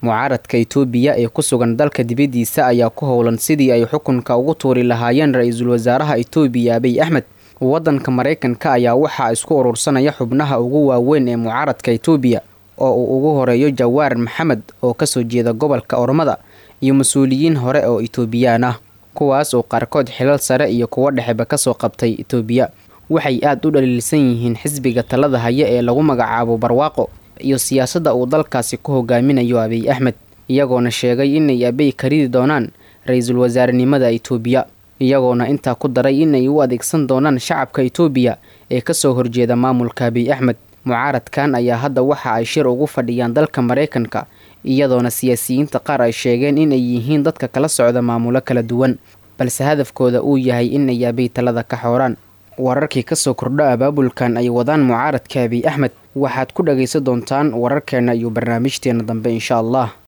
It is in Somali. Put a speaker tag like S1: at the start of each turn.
S1: mucaaradka itoobiya ee ku sugan dalka dibaddiisa ayaa ku howlan sidii ay xukunka ugu tuuri lahaayeen ra-iisul wasaaraha itoobiya abiy axmed waddanka maraykanka ayaa waxaa isku urursanaya xubnaha ugu waaweyn ee mucaaradka itoobiya oo uu ugu horeeyo jawaar maxamed oo kasoo jeeda gobolka ormada iyo mas-uuliyiin hore oo itoobiyaan ah kuwaas oo qaarkood xilal sare iyo kuwo dhexeba kasoo qabtay itoobiya waxay aada u dhaliilsan yihiin xisbiga talada haya ee lagu magacaabo barwaaqo iyo siyaasadda uu dalkaasi ku hogaaminayo abiy axmed iyagoona sheegay inay abey karidi doonaan ra-iisul wasaarenimada itoobiya iyagoona intaa ku daray inay u adeegsan doonaan shacabka itoobiya ee kasoo horjeeda maamulka abiy axmed mucaaradkan ayaa hadda waxa ay shir ugu fadhiyaan dalka maraykanka iyadoona siyaasiyiinta qaar ay sheegeen inay yihiin dadka kala socda maamulo kala duwan balse hadafkooda uu yahay inay abiy talada ka xooraan wararkii kasoo kordho abaabulkan ay wadaan mucaaradka abiy axmed waxaad ku dhagaysan doontaan wararkeena iyo barnaamijteena dambe insha allah